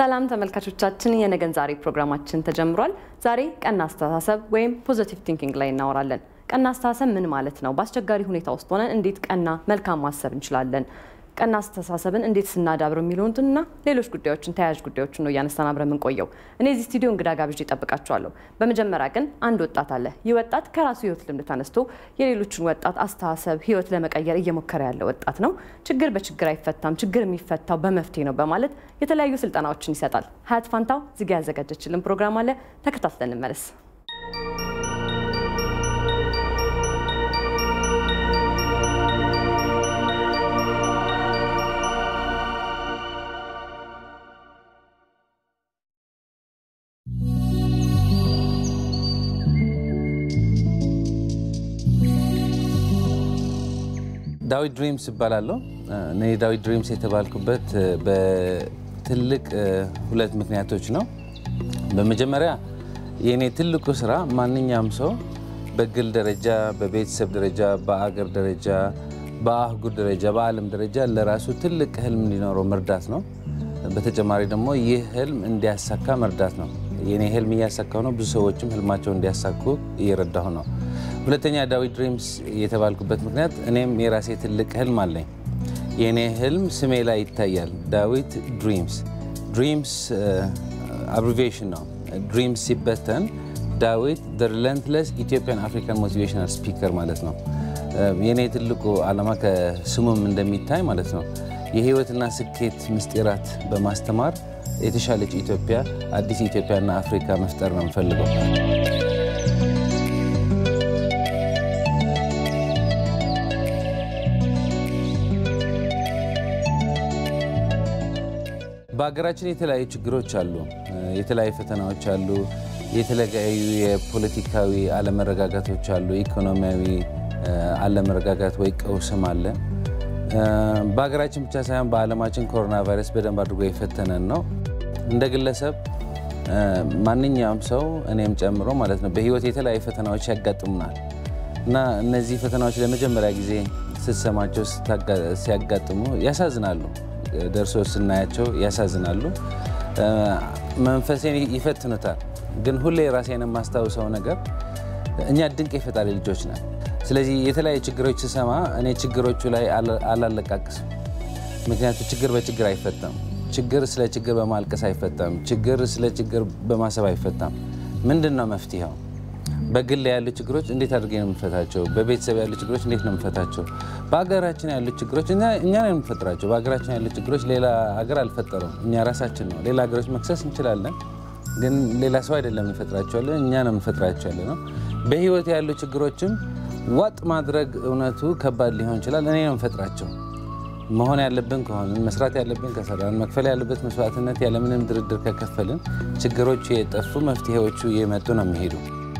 ሰላም ተመልካቾቻችን፣ የነገን ዛሬ ፕሮግራማችን ተጀምሯል። ዛሬ ቀና አስተሳሰብ ወይም ፖዚቲቭ ቲንኪንግ ላይ እናወራለን። ቀና አስተሳሰብ ምን ማለት ነው? በአስቸጋሪ ሁኔታ ውስጥ ሆነን እንዴት ቀና መልካም ማሰብ እንችላለን? ቀና አስተሳሰብን እንዴት ስናዳብር የሚሉትንና ሌሎች ጉዳዮችን ተያያዥ ጉዳዮችን ነው እያነሳን አብረን የምንቆየው። እኔ እዚህ ስቱዲዮ እንግዳ ጋብዤ እጠብቃችኋለሁ። በመጀመሪያ ግን አንድ ወጣት አለ። ይህ ወጣት ከራሱ ህይወት ልምድ ተነስቶ የሌሎችን ወጣት አስተሳሰብ ህይወት ለመቀየር እየሞከረ ያለ ወጣት ነው። ችግር በችግር አይፈታም፣ ችግር የሚፈታው በመፍትሄ ነው በማለት የተለያዩ ስልጠናዎችን ይሰጣል። ሀያት ፋንታው እዚጋ ያዘጋጀችልን ፕሮግራም አለ። ተከታትለን እንመለስ። ዳዊት ድሪምስ ይባላለሁ። እኔ ዳዊት ድሪምስ የተባልኩበት በትልቅ ሁለት ምክንያቶች ነው። በመጀመሪያ የእኔ ትልቁ ስራ ማንኛውም ሰው በግል ደረጃ፣ በቤተሰብ ደረጃ፣ በአገር ደረጃ፣ በአህጉር ደረጃ፣ በዓለም ደረጃ ለራሱ ትልቅ ህልም እንዲኖረው መርዳት ነው። በተጨማሪ ደግሞ ይህ ህልም እንዲያሳካ መርዳት ነው። የእኔ ህልም እያሳካሁ ነው። ብዙ ሰዎችም ህልማቸውን እንዲያሳኩ እየረዳሁ ነው። ሁለተኛ ዳዊት ድሪምስ የተባልኩበት ምክንያት እኔም የራሴ ትልቅ ህልም አለኝ። የእኔ ህልም ስሜ ላይ ይታያል። ዳዊት ድሪምስ ድሪምስ አብሪቬሽን ነው። ድሪምስ ሲበተን ዳዊት ሪለንትለስ ኢትዮጵያን አፍሪካን ሞቲቬሽናል ስፒከር ማለት ነው። የእኔ ትልቁ ዓላማ ከስሙም እንደሚታይ ማለት ነው የህይወትና ስኬት ምስጢራት በማስተማር የተሻለች ኢትዮጵያ፣ አዲስ ኢትዮጵያና አፍሪካ መፍጠር ነው የምፈልገው። በሀገራችን የተለያዩ ችግሮች አሉ፣ የተለያዩ ፈተናዎች አሉ፣ የተለያዩ የፖለቲካዊ አለመረጋጋቶች አሉ፣ ኢኮኖሚያዊ አለመረጋጋት ወይ ቀውስም አለ። በሀገራችን ብቻ ሳይሆን በዓለማችን ኮሮና ቫይረስ በደንብ አድርጎ የፈተነን ነው። እንደ ግለሰብ ማንኛውም ሰው እኔም ጨምሮ ማለት ነው በህይወት የተለያዩ ፈተናዎች ያጋጥሙናል እና እነዚህ ፈተናዎች ለመጀመሪያ ጊዜ ስትሰማቸው ሲያጋጥሙ ያሳዝናሉ። ደርሶ ስናያቸው ያሳዝናሉ። መንፈሴን ይፈትኑታል። ግን ሁሌ ራሴን የማስታውሰው ነገር እኛ ድንቅ የፈጣሪ ልጆች ነን። ስለዚህ የተለያዩ ችግሮች ስሰማ እኔ ችግሮቹ ላይ አላለቃቅስም። ምክንያቱም ችግር በችግር አይፈታም። ችግር ስለ ችግር በማልቀስ አይፈታም። ችግር ስለ ችግር በማሰብ አይፈታም። ምንድን ነው መፍትሄው? በግል ያሉ ችግሮች እንዴት አድርጌ ነው የምፈታቸው? በቤተሰብ ያሉ ችግሮች እንዴት ነው የምፈታቸው? በሀገራችን ያሉ ችግሮች እኛ ነው የምንፈጥራቸው። በሀገራችን ያሉ ችግሮች ሌላ ሀገር አልፈጠረም፣ እኛ ራሳችን ነው። ሌላ ሀገሮች መክሰስ እንችላለን፣ ግን ሌላ ሰው አይደለም እንፈጥራቸዋለን፣ እኛ ነው የምንፈጥራቸዋለ ነው። በህይወት ያሉ ችግሮችም ዋጥ ማድረግ እውነቱ ከባድ ሊሆን ይችላል። እኔ ነው የምፈጥራቸው። መሆን ያለብን ከሆንን መስራት ያለብን ከሰራን መክፈል ያለበት መስዋዕትነት ያለምንም ድርድር ከከፈልን ችግሮቹ የጠፉ መፍትሄዎቹ እየመጡ ነው የሚሄዱ።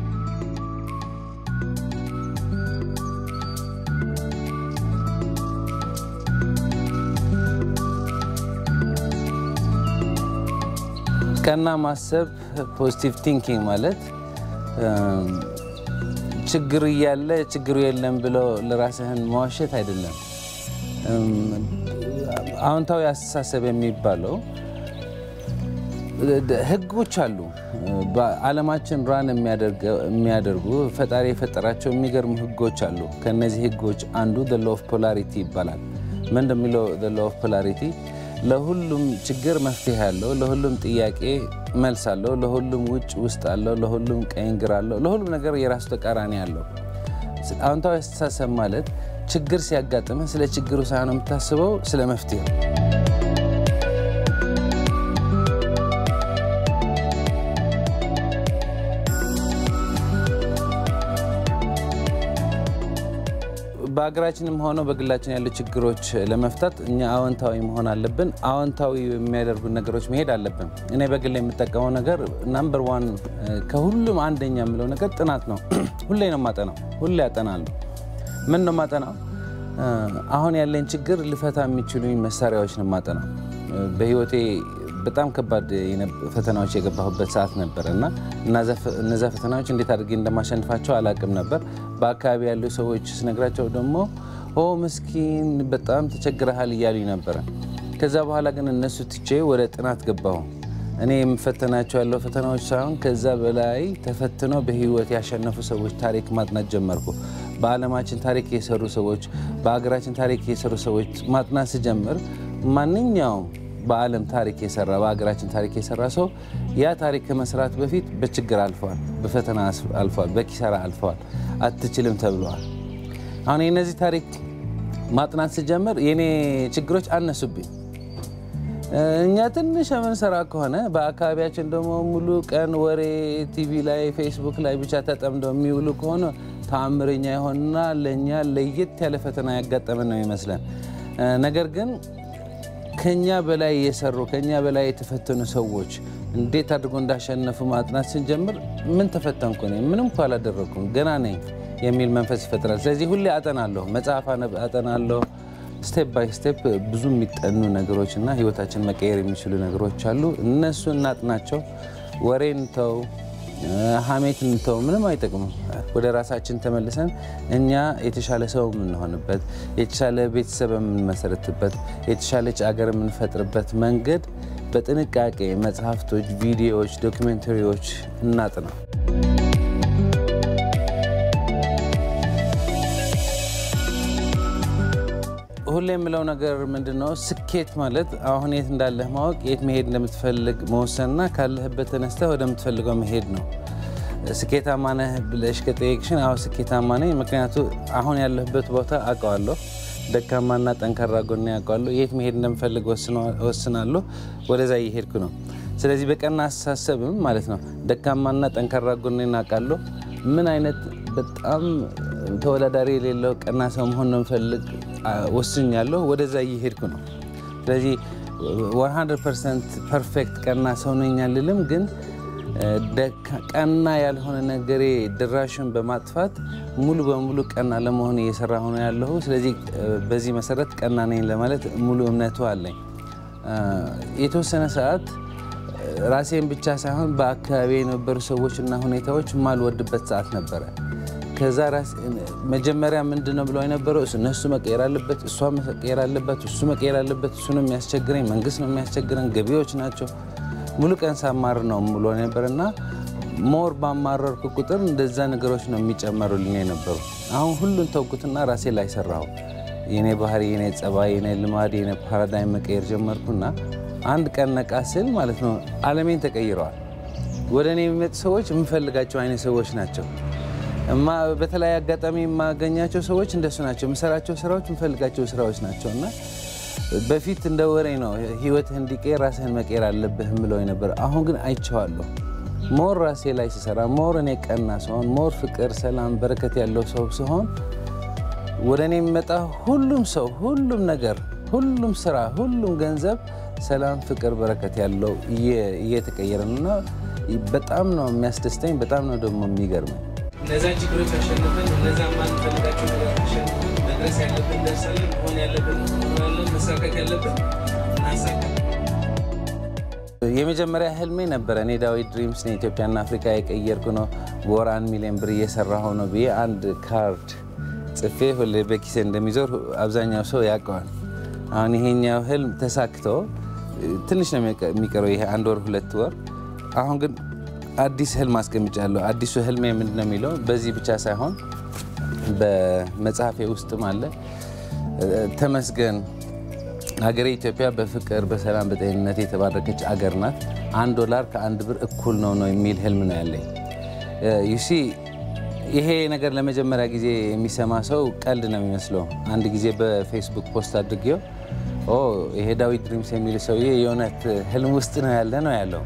ቀና ማሰብ ፖዚቲቭ ቲንኪንግ ማለት ችግሩ እያለ ችግሩ የለም ብሎ ለራስህን መዋሸት አይደለም። አዎንታዊ አስተሳሰብ የሚባለው ህጎች አሉ። በዓለማችን ራን የሚያደርጉ ፈጣሪ የፈጠራቸው የሚገርሙ ህጎች አሉ። ከነዚህ ህጎች አንዱ ሎ ኦፍ ፖላሪቲ ይባላል። ምን እንደሚለው ሎ ኦፍ ፖላሪቲ ለሁሉም ችግር መፍትሄ አለው። ለሁሉም ጥያቄ መልስ አለው። ለሁሉም ውጭ ውስጥ አለው። ለሁሉም ቀኝ ግራ አለው። ለሁሉም ነገር የራሱ ተቃራኒ አለው። አዎንታዊ አስተሳሰብ ማለት ችግር ሲያጋጥምህ ስለ ችግሩ ሳይሆን የምታስበው ስለ መፍትሄው። በሀገራችንም ሆነው በግላችን ያሉ ችግሮች ለመፍታት እኛ አዎንታዊ መሆን አለብን። አዎንታዊ የሚያደርጉ ነገሮች መሄድ አለብን። እኔ በግል የምጠቀመው ነገር ናምበር ዋን ከሁሉም አንደኛ የምለው ነገር ጥናት ነው። ሁሌ ነው የማጠናው። ሁሌ አጠናለሁ። ምን ነው የማጠናው? አሁን ያለኝ ችግር ልፈታ የሚችሉኝ መሳሪያዎች ነው የማጠናው። በህይወቴ በጣም ከባድ ፈተናዎች የገባሁበት ሰዓት ነበር እና እነዛ ፈተናዎች እንዴት አድርጌ እንደማሸንፋቸው አላቅም ነበር። በአካባቢ ያሉ ሰዎች ስነግራቸው ደግሞ ኦ ምስኪን በጣም ተቸግረሃል እያሉኝ ነበረ። ከዛ በኋላ ግን እነሱ ትቼ ወደ ጥናት ገባሁ። እኔ የምፈተናቸው ያለው ፈተናዎች ሳይሆን ከዛ በላይ ተፈትነው በህይወት ያሸነፉ ሰዎች ታሪክ ማጥናት ጀመርኩ። በዓለማችን ታሪክ የሰሩ ሰዎች፣ በሀገራችን ታሪክ የሰሩ ሰዎች ማጥናት ስጀምር ማንኛውም በዓለም ታሪክ የሰራ በሀገራችን ታሪክ የሰራ ሰው ያ ታሪክ ከመስራት በፊት በችግር አልፈዋል፣ በፈተና አልፈዋል፣ በኪሳራ አልፈዋል፣ አትችልም ተብለዋል። አሁን የነዚህ ታሪክ ማጥናት ስጀምር የኔ ችግሮች አነሱብኝ። እኛ ትንሽ የምንሰራ ከሆነ በአካባቢያችን ደግሞ ሙሉ ቀን ወሬ ቲቪ ላይ ፌስቡክ ላይ ብቻ ተጠምደው የሚውሉ ከሆነ ተአምረኛ የሆንና ለእኛ ለየት ያለ ፈተና ያጋጠመን ነው ይመስለን። ነገር ግን ከኛ በላይ የሰሩ ከኛ በላይ የተፈተኑ ሰዎች እንዴት አድርጎ እንዳሸነፉ ማጥናት ስንጀምር ምን ተፈተንኩ እኔ ምንም እኮ አላደረኩም ገና ነኝ የሚል መንፈስ ይፈጥራል። ስለዚህ ሁሌ አጠናለሁ፣ መጽሐፍ አጠናለሁ። ስቴፕ ባይ ስቴፕ ብዙ የሚጠኑ ነገሮች እና ህይወታችን መቀየር የሚችሉ ነገሮች አሉ። እነሱ እናጥናቸው። ወሬን ተው፣ ሀሜትን ተው፣ ምንም አይጠቅምም። ወደ ራሳችን ተመልሰን እኛ የተሻለ ሰው የምንሆንበት፣ የተሻለ ቤተሰብ የምንመሰርትበት፣ የተሻለች አገር የምንፈጥርበት መንገድ በጥንቃቄ መጽሐፍቶች፣ ቪዲዮዎች፣ ዶኪሜንተሪዎች እናጥና። ሁሌ የምለው ነገር ምንድን ነው? ስኬት ማለት አሁን የት እንዳለህ ማወቅ፣ የት መሄድ እንደምትፈልግ መወሰንና ካለህበት ተነስተህ ወደምትፈልገው መሄድ ነው። ስኬታማ ነህ ብለሽ ከጠየቅሽን፣ አዎ ስኬታማ ነኝ። ምክንያቱ አሁን ያለህበት ቦታ አውቀዋለሁ፣ ደካማና ጠንካራ ጎኔ አውቀዋለሁ። የት መሄድ እንደምፈልግ ወስናለሁ፣ ወደዛ እየሄድኩ ነው። ስለዚህ በቀና አስተሳሰብም ማለት ነው ደካማና ጠንካራ ጎኔን አውቃለሁ። ምን አይነት በጣም ተወዳዳሪ የሌለው ቀና ሰው መሆን ነው የምፈልግ ወስኛለሁ። ወደዛ እየሄድኩ ነው። ስለዚህ 100 ፐርሰንት ፐርፌክት ቀና ሰው ነኝ አልልም፣ ግን ቀና ያልሆነ ነገሬ ድራሹን በማጥፋት ሙሉ በሙሉ ቀና ለመሆን እየሰራ ሆነ ያለሁ። ስለዚህ በዚህ መሰረት ቀና ነኝ ለማለት ሙሉ እምነቱ አለኝ። የተወሰነ ሰዓት ራሴን ብቻ ሳይሆን በአካባቢ የነበሩ ሰዎችና ሁኔታዎች ማልወድበት ሰዓት ነበረ። ከዛ መጀመሪያ ምንድን ነው ብለው የነበረው እነሱ መቀየር አለበት፣ እሷ መቀየር አለበት፣ እሱ መቀየር አለበት፣ እሱ ነው የሚያስቸግረኝ፣ መንግስት ነው የሚያስቸግረን፣ ገቢዎች ናቸው። ሙሉ ቀን ሳማር ነው ብሎ ነበር እና ሞር ባማረርኩ ቁጥር እንደዛ ነገሮች ነው የሚጨመሩልኝ የነበሩ። አሁን ሁሉን ተውኩትና ራሴ ላይ ሰራሁ። የኔ ባህሪ፣ የኔ ጸባይ፣ የኔ ልማድ፣ የኔ ፓራዳይም መቀየር ጀመርኩና አንድ ቀን ነቃ ስል ማለት ነው ዓለሜን ተቀይረዋል። ወደ እኔ የሚመጡ ሰዎች የምፈልጋቸው አይነት ሰዎች ናቸው። እማ በተለያየ አጋጣሚ የማገኛቸው ሰዎች እንደሱ ናቸው። የምሰራቸው ስራዎች የምፈልጋቸው ስራዎች ናቸው እና በፊት እንደ ወሬ ነው ህይወትህ እንዲቀየር ራስህን መቀየር አለብህ ብለው ነበር። አሁን ግን አይቼዋለሁ። ሞር ራሴ ላይ ስሰራ፣ ሞር እኔ ቀና ሲሆን፣ ሞር ፍቅር፣ ሰላም፣ በረከት ያለው ሰው ሲሆን ወደ እኔ የሚመጣ ሁሉም ሰው፣ ሁሉም ነገር፣ ሁሉም ስራ፣ ሁሉም ገንዘብ ሰላም፣ ፍቅር፣ በረከት ያለው እየተቀየረ ነው እና በጣም ነው የሚያስደስተኝ። በጣም ነው ደግሞ የሚገርመኝ። እነዛን ችግሮች አሸንፈን እነዛ ማንፈልጋቸው ነገር አሸንፈን መድረስ ያለብን እንደርሳለን። መሆን ያለብን እንሆናለን። መሳካት ያለብን እናሳካለን። የመጀመሪያ ህልሜ ነበረ እኔ ዳዊት ድሪምስ ነው ኢትዮጵያና አፍሪካ የቀየርኩ ነው በወር አንድ ሚሊዮን ብር እየሰራሁ ነው ብዬ አንድ ካርድ ጽፌ ሁሌ በኪሴ እንደሚዞር አብዛኛው ሰው ያውቀዋል። አሁን ይሄኛው ህልም ተሳክቶ ትንሽ ነው የሚቀረው፣ ይሄ አንድ ወር ሁለት ወር። አሁን ግን አዲስ ህልም አስቀምጫለሁ። አዲሱ ህልሜ ምንድን ነው የሚለው በዚህ ብቻ ሳይሆን በመጽሐፌ ውስጥም አለ። ተመስገን ሀገሬ ኢትዮጵያ በፍቅር በሰላም በጤንነት የተባረከች አገር ናት። አንድ ዶላር ከአንድ ብር እኩል ነው ነው የሚል ህልም ነው ያለኝ። ዩሲ ይሄ ነገር ለመጀመሪያ ጊዜ የሚሰማ ሰው ቀልድ ነው የሚመስለው። አንድ ጊዜ በፌስቡክ ፖስት አድርጌው ይሄ ዳዊት ድሪምስ የሚል ሰውዬ የእውነት ህልም ውስጥ ነው ያለ ነው ያለው።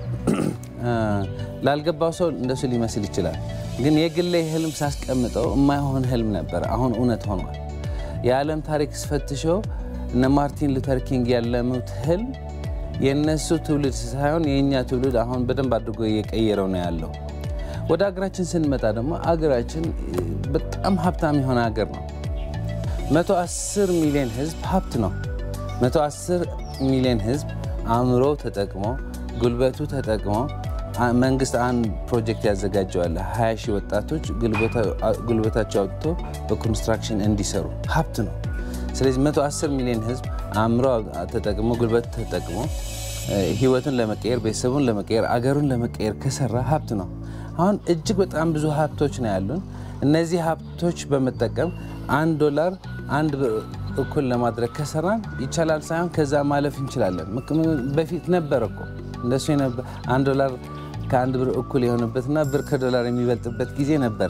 ላልገባው ሰው እንደሱ ሊመስል ይችላል። ግን የግሌ ህልም ሳስቀምጠው የማይሆን ህልም ነበር፣ አሁን እውነት ሆኗል። የዓለም ታሪክ ስፈትሸው እነ ማርቲን ሉተር ኪንግ ያለሙት ህልም የእነሱ ትውልድ ሳይሆን የእኛ ትውልድ አሁን በደንብ አድርጎ እየቀየረው ነው ያለው። ወደ ሀገራችን ስንመጣ ደግሞ አገራችን በጣም ሀብታም የሆነ ሀገር ነው። 110 ሚሊዮን ህዝብ ሀብት ነው። 110 ሚሊዮን ህዝብ አእምሮ ተጠቅሞ ጉልበቱ ተጠቅሞ መንግስት አንድ ፕሮጀክት ያዘጋጀዋል። 20 ሺህ ወጣቶች ጉልበታቸው አውጥቶ በኮንስትራክሽን እንዲሰሩ ሀብት ነው። ስለዚህ 110 ሚሊዮን ህዝብ አእምሮ ተጠቅሞ ጉልበት ተጠቅሞ ህይወቱን ለመቀየር ቤተሰቡን ለመቀየር አገሩን ለመቀየር ከሰራ ሀብት ነው። አሁን እጅግ በጣም ብዙ ሀብቶች ነው ያሉን። እነዚህ ሀብቶች በመጠቀም አንድ ዶላር አንድ ብር እኩል ለማድረግ ከሰራን ይቻላል ሳይሆን ከዛ ማለፍ እንችላለን። በፊት ነበር እኮ እንደሱ አንድ ዶላር ከአንድ ብር እኩል የሆነበትና ብር ከዶላር የሚበልጥበት ጊዜ ነበረ።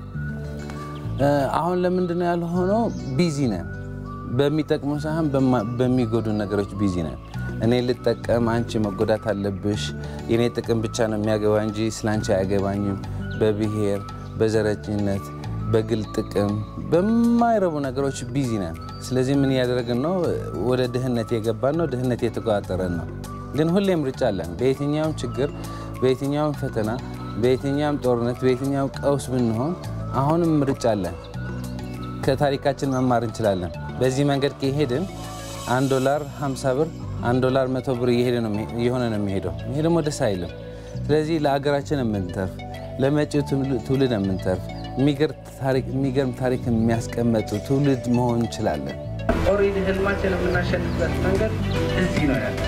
አሁን ለምንድን ነው ያልሆነው? ቢዚ ነን። በሚጠቅሙ ሳይሆን በሚጎዱ ነገሮች ቢዚ ነን። እኔ ልጠቀም፣ አንቺ መጎዳት አለብሽ፣ የኔ ጥቅም ብቻ ነው የሚያገባ እንጂ ስለ አንቺ አያገባኝም። በብሔር በዘረኝነት በግል ጥቅም በማይረቡ ነገሮች ቢዚ ነን። ስለዚህ ምን እያደረግን ነው? ወደ ድህነት የገባን ነው። ድህነት የተቆጣጠረን ነው። ግን ሁሌም ምርጫ አለን። በየትኛውም ችግር፣ በየትኛውም ፈተና፣ በየትኛውም ጦርነት፣ በየትኛውም ቀውስ ብንሆን አሁንም ምርጫ አለን። ከታሪካችን መማር እንችላለን። በዚህ መንገድ ከሄድን አንድ ዶላር 50 ብር፣ አንድ ዶላር መቶ ብር እየሆነ ነው የሚሄደው። ይሄ ደግሞ ደስ አይልም። ስለዚህ ለሀገራችን የምንተርፍ ለመጪው ትውልድ የምንተርፍ የሚገርም ታሪክ የሚያስቀመጡ ትውልድ መሆን እንችላለን። ኦልሬዲ ህልማችን የምናሸንፍበት መንገድ እዚህ ነው ያለ።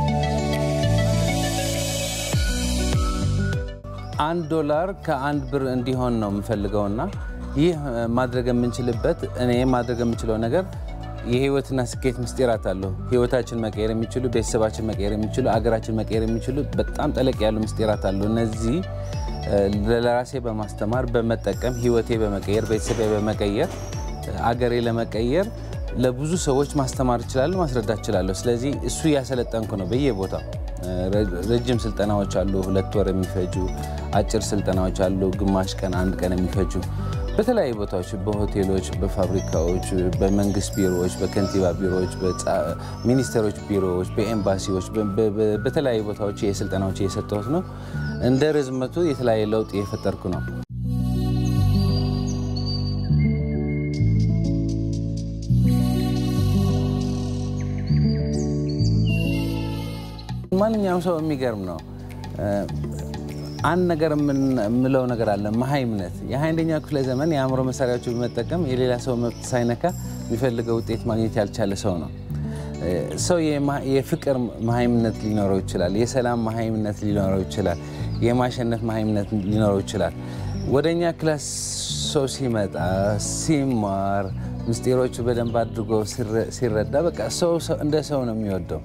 አንድ ዶላር ከአንድ ብር እንዲሆን ነው የምፈልገውና ይህ ማድረግ የምንችልበት እኔ ማድረግ የምችለው ነገር የህይወትና ስኬት ምስጢራት አሉ። ህይወታችን መቀየር የሚችሉ ቤተሰባችን መቀየር የሚችሉ አገራችን መቀየር የሚችሉ በጣም ጠለቅ ያሉ ምስጢራት አሉ። እነዚህ ለራሴ በማስተማር በመጠቀም ህይወቴ በመቀየር ቤተሰቤ በመቀየር አገሬ ለመቀየር ለብዙ ሰዎች ማስተማር እችላለሁ፣ ማስረዳት እችላለሁ። ስለዚህ እሱ እያሰለጠንኩ ነው በየቦታው። ረጅም ስልጠናዎች አሉ፣ ሁለት ወር የሚፈጁ አጭር ስልጠናዎች አሉ፣ ግማሽ ቀን አንድ ቀን የሚፈጁ በተለያዩ ቦታዎች፣ በሆቴሎች፣ በፋብሪካዎች፣ በመንግስት ቢሮዎች፣ በከንቲባ ቢሮዎች፣ ሚኒስቴሮች ቢሮዎች፣ በኤምባሲዎች፣ በተለያዩ ቦታዎች የስልጠናዎች እየሰጠሁት ነው። እንደ ርዝመቱ የተለያየ ለውጥ እየፈጠርኩ ነው። ማንኛውም ሰው የሚገርም ነው። አንድ ነገር የምለው ነገር አለ፣ መሀይምነት። የሃያአንደኛው ክፍለ ዘመን የአእምሮ መሳሪያዎች በመጠቀም የሌላ ሰው መብት ሳይነካ የሚፈልገው ውጤት ማግኘት ያልቻለ ሰው ነው። ሰው የፍቅር መሀይምነት ሊኖረው ይችላል። የሰላም መሀይምነት ሊኖረው ይችላል። የማሸነፍ መሀይምነት ሊኖረው ይችላል። ወደ እኛ ክላስ ሰው ሲመጣ ሲማር ምስጢሮቹ በደንብ አድርጎ ሲረዳ በቃ ሰው እንደ ሰው ነው የሚወደው።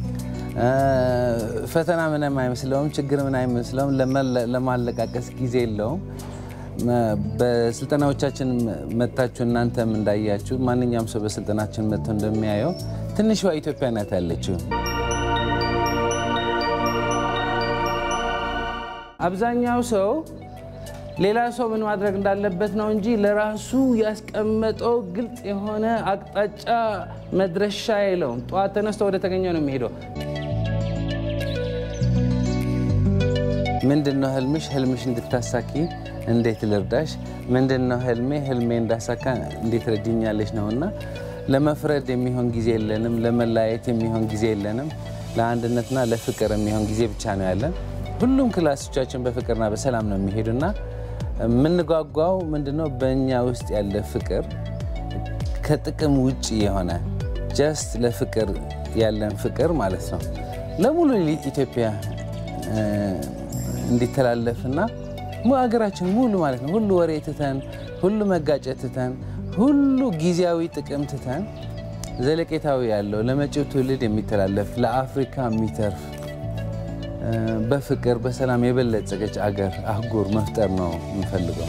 ፈተና ምንም አይመስለውም። ችግር ምን አይመስለውም። ለማለቃቀስ ጊዜ የለውም። በስልጠናዎቻችን መታችሁ እናንተም እንዳያችሁ ማንኛውም ሰው በስልጠናችን መጥቶ እንደሚያየው ትንሿ ኢትዮጵያ ናት ያለችው። አብዛኛው ሰው ሌላ ሰው ምን ማድረግ እንዳለበት ነው እንጂ ለራሱ ያስቀመጠው ግልጽ የሆነ አቅጣጫ መድረሻ የለውም። ጠዋት ተነስቶ ወደ ተገኘው ነው የሚሄደው። ምንድነው ህልምሽ? ህልምሽ እንድታሳኪ እንዴት ልርዳሽ? ምንድነው ህልሜ? ህልሜ እንዳሳካ እንዴት ረድኛለች ነውና ለመፍረድ የሚሆን ጊዜ የለንም። ለመለያየት የሚሆን ጊዜ የለንም። ለአንድነትና ለፍቅር የሚሆን ጊዜ ብቻ ነው ያለን። ሁሉም ክላሶቻችን በፍቅርና በሰላም ነው የሚሄዱና የምንጓጓው ምንድነው በእኛ ውስጥ ያለ ፍቅር ከጥቅም ውጭ የሆነ ጀስት ለፍቅር ያለን ፍቅር ማለት ነው ለሙሉ ኢትዮጵያ እንዲተላለፍና ሀገራችን ሙሉ ማለት ነው ሁሉ ወሬ ትተን ሁሉ መጋጨት ትተን ሁሉ ጊዜያዊ ጥቅም ትተን ዘለቄታዊ ያለው ለመጪው ትውልድ የሚተላለፍ ለአፍሪካ የሚተርፍ በፍቅር በሰላም የበለጸገች አገር አህጉር መፍጠር ነው የምፈልገው።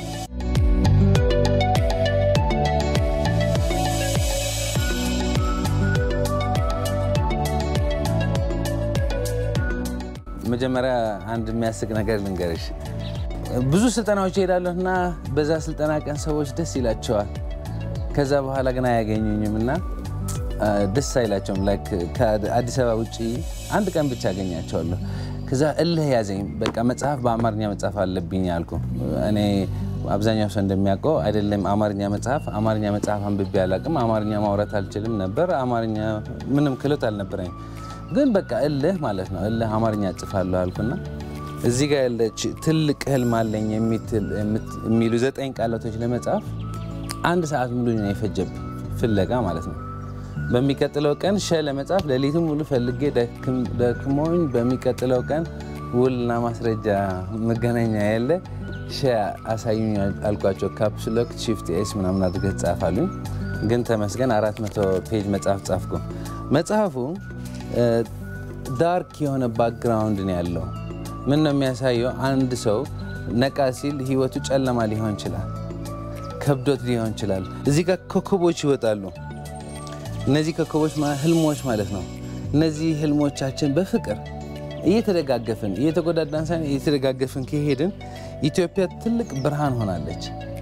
መጀመሪያ አንድ የሚያስቅ ነገር ልንገርሽ። ብዙ ስልጠናዎች ይሄዳለሁ እና በዛ ስልጠና ቀን ሰዎች ደስ ይላቸዋል። ከዛ በኋላ ግን አያገኙኝም እና ደስ አይላቸውም። ከአዲስ አበባ ውጭ አንድ ቀን ብቻ አገኛቸዋለሁ። ከዛ እልህ ያዘኝ። በቃ መጽሐፍ በአማርኛ መጽሐፍ አለብኝ አልኩ። እኔ አብዛኛው ሰው እንደሚያውቀው አይደለም አማርኛ መጽሐፍ አማርኛ መጽሐፍ አንብቤ አላውቅም። አማርኛ ማውራት አልችልም ነበር። አማርኛ ምንም ክሎት አልነበረኝ። ግን በቃ እልህ ማለት ነው። እልህ አማርኛ እጽፋለሁ አልኩና እዚህ ጋር ያለች ትልቅ ህልም አለኝ የሚሉ ዘጠኝ ቃላቶች ለመጻፍ አንድ ሰዓት ሙሉ ነው የፈጀብኝ ፍለጋ ማለት ነው። በሚቀጥለው ቀን ሸ ለመጻፍ ሌሊቱን ሙሉ ፈልጌ ደክሞኝ በሚቀጥለው ቀን ውልና ማስረጃ መገናኛ ያለ ሸ አሳዩኝ አልኳቸው። ካፕስሎክ ሺፍት ኤስ ምናምን አድርገህ ጻፋሉኝ። ግን ተመስገን አራት መቶ ፔጅ መጽሐፍ ጻፍኩ። መጽሐፉ ዳርክ የሆነ ባክግራውንድ ነው ያለው። ምን ነው የሚያሳየው? አንድ ሰው ነቃ ሲል ህይወቱ ጨለማ ሊሆን ይችላል፣ ከብዶት ሊሆን ይችላል። እዚህ ጋር ኮከቦች ይወጣሉ። እነዚህ ኮከቦች ህልሞች ማለት ነው። እነዚህ ህልሞቻችን በፍቅር እየተደጋገፍን እየተጎዳዳን ሳይሆን እየተደጋገፍን ከሄድን ኢትዮጵያ ትልቅ ብርሃን ሆናለች።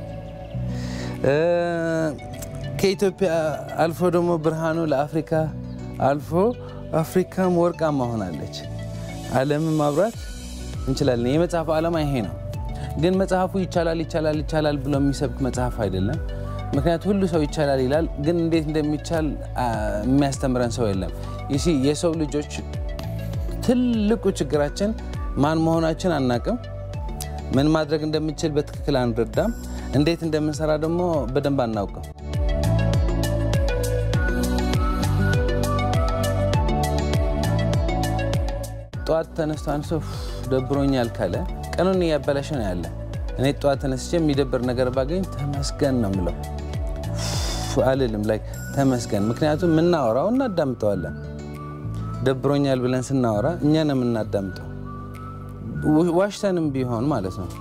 ከኢትዮጵያ አልፎ ደግሞ ብርሃኑ ለአፍሪካ አልፎ አፍሪካም ወርቃማ ሆናለች። ዓለምን ማብራት እንችላለን። የመጽሐፉ ዓላማ ይሄ ነው። ግን መጽሐፉ ይቻላል ይቻላል ይቻላል ብሎ የሚሰብክ መጽሐፍ አይደለም። ምክንያቱ ሁሉ ሰው ይቻላል ይላል፣ ግን እንዴት እንደሚቻል የሚያስተምረን ሰው የለም። ይሲ የሰው ልጆች ትልቁ ችግራችን ማን መሆናችን አናቅም። ምን ማድረግ እንደምንችል በትክክል አንረዳም። እንዴት እንደምንሰራ ደግሞ በደንብ አናውቅም። ጠዋት ተነስቶ አንድ ሰው ደብሮኛል ካለ ቀኑን እያበላሸ ነው ያለ። እኔ ጠዋት ተነስቼ የሚደብር ነገር ባገኝ ተመስገን ነው የምለው አልልም ላይ ተመስገን። ምክንያቱም የምናወራው እናዳምጠዋለን። ደብሮኛል ብለን ስናወራ እኛ ነው የምናዳምጠው፣ ዋሽተንም ቢሆን ማለት ነው።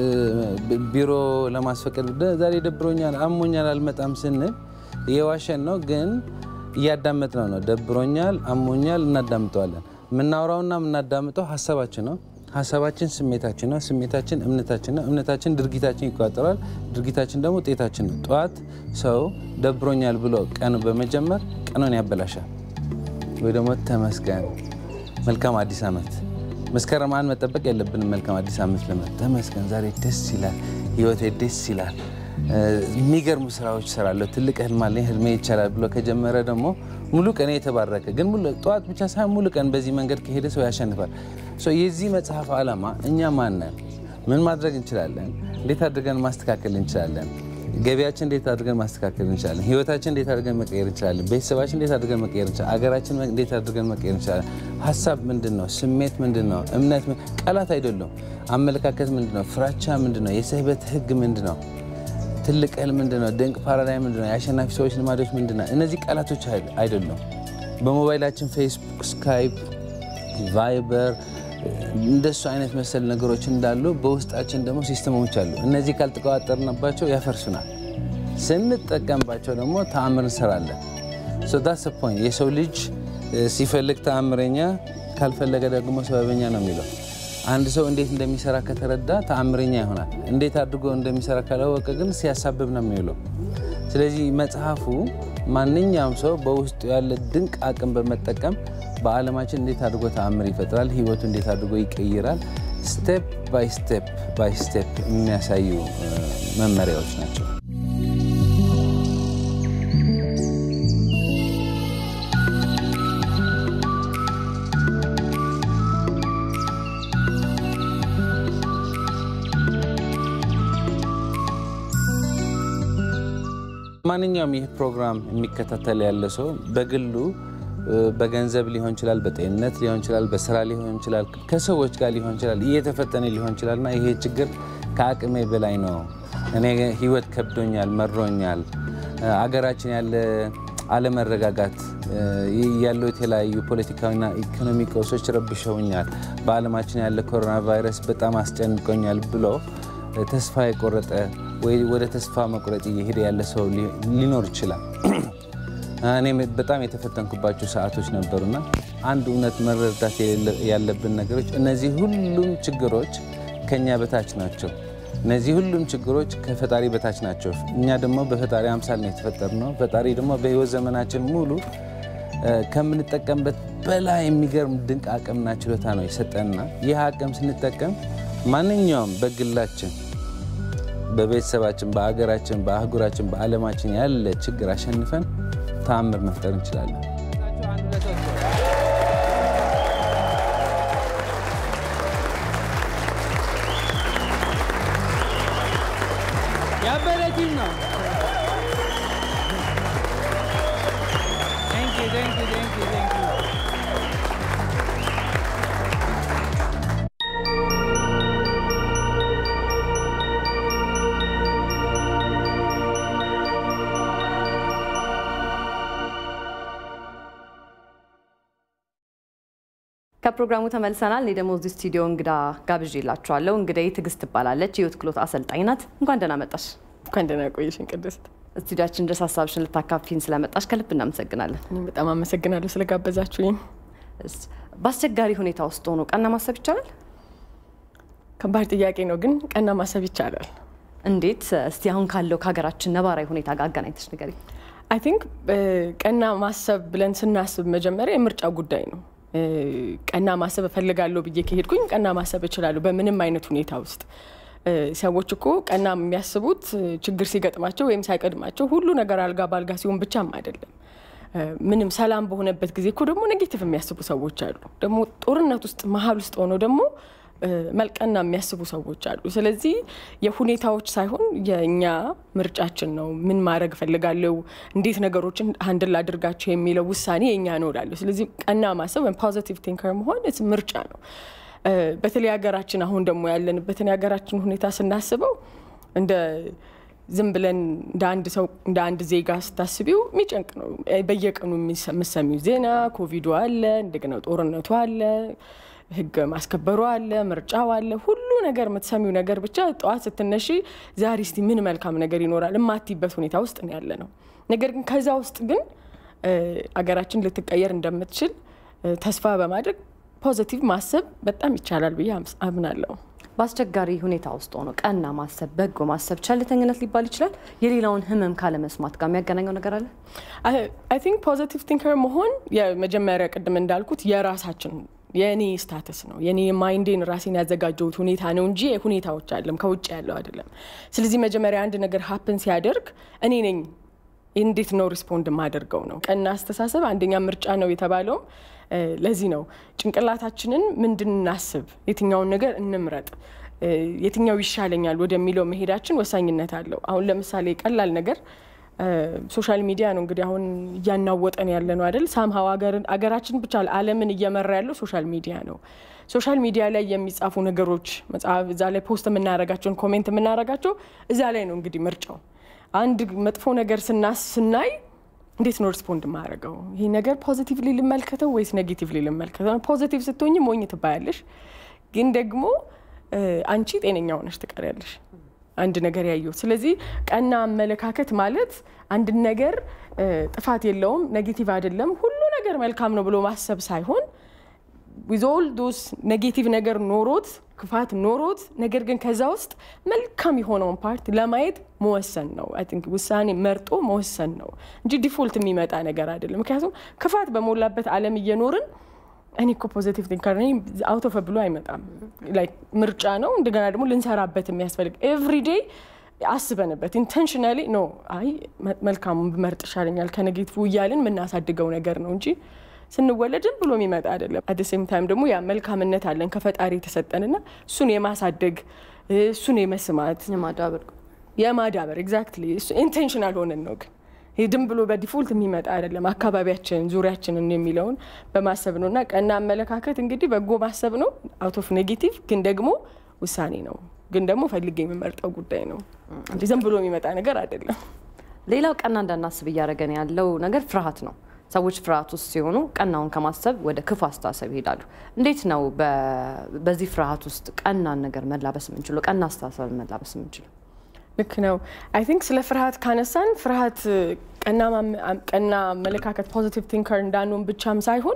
ቢሮ ለማስፈቀድ ዛሬ ደብሮኛል፣ አሞኛል፣ አልመጣም ስንል እየዋሸን ነው፣ ግን እያዳመጥነው ነው። ደብሮኛል፣ አሞኛል፣ እናዳምጠዋለን። የምናወራውና የምናዳምጠው ሀሳባችን ነው። ሀሳባችን ስሜታችን ነው። ስሜታችን እምነታችን ነው። እምነታችን ድርጊታችን ይቆጣጠራል። ድርጊታችን ደግሞ ውጤታችን ነው። ጠዋት ሰው ደብሮኛል ብሎ ቀኑ በመጀመር ቀኑን ያበላሻል። ወይ ደግሞ ተመስገን መልካም አዲስ ዓመት መስከረም አንድ መጠበቅ የለብንም። መልካም አዲስ ዓመት ለመ ተመስገን ዛሬ ደስ ይላል፣ ህይወቴ ደስ ይላል፣ የሚገርሙ ስራዎች እሰራለሁ፣ ትልቅ ህልም አለኝ፣ ህልሜ ይቻላል ብሎ ከጀመረ ደግሞ ሙሉ ቀን የተባረከ ግን ጠዋት ብቻ ሳይሆን ሙሉ ቀን በዚህ መንገድ ከሄደ ሰው ያሸንፋል። የዚህ መጽሐፍ ዓላማ እኛ ማነን? ምን ማድረግ እንችላለን? እንዴት አድርገን ማስተካከል እንችላለን? ገቢያችን እንዴት አድርገን ማስተካከል እንችላለን? ህይወታችን እንዴት አድርገን መቀየር እንችላለን? ቤተሰባችን እንዴት አድርገን መቀየር እንችላለን? አገራችን እንዴት አድርገን መቀየር እንችላለን? ሀሳብ ምንድን ነው? ስሜት ምንድን ነው? እምነት ቃላት አይደሉም። አመለካከት ምንድን ነው? ፍራቻ ምንድን ነው? የስህበት ህግ ምንድን ነው? ትልቅ ህልም ምንድን ነው? ድንቅ ፓራዳይም ምንድን ነው? የአሸናፊ ሰዎች ልማዶች ምንድን ነው? እነዚህ ቃላቶች አይደሉም። በሞባይላችን ፌስቡክ፣ ስካይፕ፣ ቫይበር እንደሱ አይነት መሰል ነገሮች እንዳሉ በውስጣችን ደግሞ ሲስተሞች አሉ። እነዚህ ካልተቆጣጠርንባቸው ያፈርሱናል። ስንጠቀምባቸው ደግሞ ተአምር እንሰራለን። ዳስ ፖይንት የሰው ልጅ ሲፈልግ ተአምረኛ፣ ካልፈለገ ደግሞ ሰበበኛ ነው የሚለው። አንድ ሰው እንዴት እንደሚሰራ ከተረዳ ተአምረኛ ይሆናል። እንዴት አድርጎ እንደሚሰራ ካላወቀ ግን ሲያሳብብ ነው የሚውለው። ስለዚህ መጽሐፉ ማንኛውም ሰው በውስጡ ያለ ድንቅ አቅም በመጠቀም በዓለማችን እንዴት አድርጎ ተአምር ይፈጥራል፣ ህይወቱ እንዴት አድርጎ ይቀይራል፣ ስቴፕ ባይ ስቴፕ ባይ ስቴፕ የሚያሳዩ መመሪያዎች ናቸው። ማንኛውም ይህ ፕሮግራም የሚከታተል ያለ ሰው በግሉ በገንዘብ ሊሆን ይችላል፣ በጤንነት ሊሆን ይችላል፣ በስራ ሊሆን ይችላል፣ ከሰዎች ጋር ሊሆን ይችላል፣ እየተፈተነ ሊሆን ይችላል እና ይሄ ችግር ከአቅሜ በላይ ነው፣ እኔ ህይወት ከብዶኛል፣ መሮኛል፣ አገራችን ያለ አለመረጋጋት ያለው የተለያዩ ፖለቲካዊና ኢኮኖሚ ቀውሶች ረብሸውኛል፣ በዓለማችን ያለ ኮሮና ቫይረስ በጣም አስጨንቆኛል ብሎ ተስፋ የቆረጠ ወይ ወደ ተስፋ መቁረጥ እየሄደ ያለ ሰው ሊኖር ይችላል። እኔ በጣም የተፈተንኩባቸው ሰዓቶች ነበሩና አንድ እውነት መረዳት ያለብን ነገሮች እነዚህ ሁሉም ችግሮች ከኛ በታች ናቸው። እነዚህ ሁሉም ችግሮች ከፈጣሪ በታች ናቸው። እኛ ደግሞ በፈጣሪ አምሳል ነው የተፈጠርነው። ፈጣሪ ደግሞ በህይወት ዘመናችን ሙሉ ከምንጠቀምበት በላይ የሚገርም ድንቅ አቅምና ችሎታ ነው የሰጠንና ይህ አቅም ስንጠቀም ማንኛውም በግላችን በቤተሰባችን፣ በሀገራችን፣ በአህጉራችን፣ በዓለማችን ያለ ችግር አሸንፈን ተአምር መፍጠር እንችላለን። ያበረ ቲም ነው። thank you, thank you, thank you. ከፕሮግራሙ ተመልሰናል። እኔ ደግሞ እዚህ ስቱዲዮ እንግዳ ጋብዤላችኋለሁ። እንግዳዬ ትዕግስት ትባላለች። የህይወት ክህሎት አሰልጣኝ ናት። እንኳን ደህና መጣሽ። እንኳን ደህና ቆየሽን ቅድስት። ስቱዲያችን ድረስ ሀሳብሽን ልታካፊን ስለመጣሽ ከልብ እናመሰግናለን። እኔም በጣም አመሰግናለሁ ስለጋበዛችሁኝ። እስ- በአስቸጋሪ ሁኔታ ውስጥ ሆኖ ቀና ማሰብ ይቻላል? ከባድ ጥያቄ ነው፣ ግን ቀና ማሰብ ይቻላል። እንዴት? እስቲ አሁን ካለው ከሀገራችን ነባራዊ ሁኔታ ጋር አገናኝተሽ ንገሪኝ። አይ ቲንክ ቀና ማሰብ ብለን ስናስብ መጀመሪያ የምርጫ ጉዳይ ነው። እ፣ ቀና ማሰብ እፈልጋለሁ ብዬ ከሄድኩኝ ቀና ማሰብ እችላለሁ በምንም አይነት ሁኔታ ውስጥ። እ፣ ሰዎች እኮ ቀና የሚያስቡት እ፣ ችግር ሲገጥማቸው ወይም ሳይቀድማቸው ሁሉ ነገር አልጋ በአልጋ ሲሆን ብቻም አይደለም። እ፣ ምንም ሰላም በሆነበት ጊዜ እኮ ደግሞ ኔጌቲቭ የሚያስቡ ሰዎች አሉ። ደግሞ ጦርነት ውስጥ መሀል ውስጥ ሆነው ደግሞ እ፣ መልቀና የሚያስቡ ሰዎች አሉ። ስለዚህ የሁኔታዎች ሳይሆን የእኛ ምርጫችን ነው። ምን ማድረግ እፈልጋለሁ፣ እንዴት ነገሮችን ሀንድል አድርጋቸው የሚለው ውሳኔ የእኛ ነው እላለሁ። ስለዚህ ቀና ማሰብ ወይም ፖዚቲቭ ቲንከር መሆን ስ ምርጫ ነው። እ፣ በተለይ ሀገራችን አሁን ደግሞ ያለንበትን የሀገራችን ሁኔታ ስናስበው እንደ ዝም ብለን እንደ አንድ ሰው እንደ አንድ ዜጋ ስታስቢው የሚጨንቅ ነው። በየቀኑ የምሰሚው ዜና ኮቪዱ አለ፣ እንደገና ጦርነቱ አለ፣ ህግ ማስከበሩ አለ፣ ምርጫው አለ፣ ሁሉ ነገር የምትሰሚው ነገር ብቻ ጠዋት ስትነሺ ዛሬ እስቲ ምን መልካም ነገር ይኖራል የማትይበት ሁኔታ ውስጥ ነው ያለ ነው። ነገር ግን ከዛ ውስጥ ግን እ፣ አገራችን ልትቀየር እንደምትችል እ፣ ተስፋ በማድረግ ፖዚቲቭ ማሰብ በጣም ይቻላል ብዬ አምስ- አምናለሁ። በአስቸጋሪ ሁኔታ ውስጥ ሆኖ ቀና ማሰብ፣ በጎ ማሰብ ቸልተኝነት ሊባል ይችላል? የሌላውን ህመም ካለመስማት ጋር የሚያገናኘው ነገር አለ? አይ ቲንክ ፖዚቲቭ ቲንከር መሆን የመጀመሪያ ቅድም እንዳልኩት የራሳችን የእኔ ስታተስ ነው። የኔ ማይንዴን ራሴን ያዘጋጀሁት ሁኔታ ነው እንጂ ሁኔታዎች አለም ከውጭ ያለው አይደለም። ስለዚህ መጀመሪያ አንድ ነገር ሀፕን ሲያደርግ እኔ ነኝ እንዴት ነው ሪስፖንድ የማደርገው ነው። ቀና አስተሳሰብ አንደኛ ምርጫ ነው የተባለውም እ፣ ለዚህ ነው። ጭንቅላታችንን ምንድን እናስብ፣ የትኛውን ነገር እንምረጥ፣ እ፣ የትኛው ይሻለኛል ወደሚለው መሄዳችን ወሳኝነት አለው። አሁን ለምሳሌ ቀላል ነገር ሶሻል ሚዲያ ነው እንግዲህ አሁን እያናወጠን ያለ ነው አይደል? ሳምሀው አገራችን ብቻ ዓለምን እየመራ ያለው ሶሻል ሚዲያ ነው። ሶሻል ሚዲያ ላይ የሚጻፉ ነገሮች መጽሐፍ፣ እዛ ላይ ፖስት የምናደርጋቸውን ኮሜንት የምናደርጋቸው እዛ ላይ ነው እንግዲህ ምርጫው። አንድ መጥፎ ነገር ስናስ ስናይ እንዴት ነው ሪስፖንድ የማደርገው? ይህ ነገር ፖዚቲቭሊ ልመልከተው ወይስ ኔጌቲቭሊ ልመልከተው? ፖዚቲቭ ስትሆኝ ሞኝ ትባያለሽ፣ ግን ደግሞ እ፣ አንቺ ጤነኛ ሆነሽ ትቀሪያለሽ። አንድ ነገር ያየሁት። ስለዚህ ቀና አመለካከት ማለት አንድን ነገር እ፣ ጥፋት የለውም ኔጌቲቭ አይደለም ሁሉ ነገር መልካም ነው ብሎ ማሰብ ሳይሆን ዊዝ ኦል ዶስ ኔጌቲቭ ነገር ኖሮት ክፋት ኖሮት ነገር ግን ከዛ ውስጥ መልካም የሆነውን ፓርት ለማየት መወሰን ነው። አይ ቲንክ ውሳኔ መርጦ መወሰን ነው እንጂ ዲፎልት የሚመጣ ነገር አይደለም። ምክንያቱም ክፋት በሞላበት ዓለም እየኖርን እኔ እኮ ፖዚቲቭ ቲንከር ነኝ አውቶ ፈ ብሎ አይመጣም። ላይክ ምርጫ ነው። እንደገና ደግሞ ልንሰራበት የሚያስፈልግ ኤቭሪዴይ አስበንበት ኢንቴንሽናሊ ኖ አይ መልካሙን ብመርጥ ይሻለኛል ከኔጌቲቭ እያልን የምናሳድገው ነገር ነው እንጂ ስንወለድም ብሎ የሚመጣ አይደለም። አት ሴም ታይም ደግሞ ያ መልካምነት አለን ከፈጣሪ የተሰጠንና እሱን የማሳደግ እሱን የመስማት የማዳበር የማዳበር ኤግዛክትሊ ኢንቴንሽናል ሆነን ነው ግን ይህ ድም ብሎ በዲፎልት የሚመጣ አይደለም። አካባቢያችን ዙሪያችንን የሚለውን በማሰብ ነው እና ቀና አመለካከት እንግዲህ በጎ ማሰብ ነው አውት ኦፍ ኔጌቲቭ ግን ደግሞ ውሳኔ ነው ግን ደግሞ ፈልጌ የምመርጠው ጉዳይ ነው እንጂ ዝም ብሎ የሚመጣ ነገር አይደለም። ሌላው ቀና እንዳናስብ እያደረገን ያለው ነገር ፍርሃት ነው። ሰዎች ፍርሃት ውስጥ ሲሆኑ ቀናውን ከማሰብ ወደ ክፉ አስተሳሰብ ይሄዳሉ። እንዴት ነው በ- በዚህ ፍርሃት ውስጥ ቀናን ነገር መላበስ የምንችለው? ቀና አስተሳሰብ መላበስ የምንችለው? ልክ ነው። አይ ቲንክ ስለ ፍርሃት ካነሳን ፍርሃት ቀና ማም- ቀና አመለካከት ፖዚቲቭ ቲንከር እንዳንሆን ብቻም ሳይሆን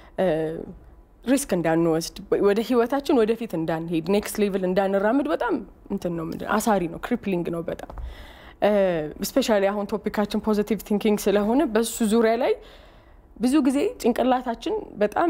ሪስክ እንዳንወስድ ወደ ህይወታችን ወደፊት እንዳንሄድ ኔክስት ሌቭል እንዳንራምድ በጣም እንትን ነው ምንድን አሳሪ ነው፣ ክሪፕሊንግ ነው በጣም ስፔሻሊ አሁን ቶፒካችን ፖዚቲቭ ቲንኪንግ ስለሆነ በሱ ዙሪያ ላይ ብዙ ጊዜ ጭንቅላታችን በጣም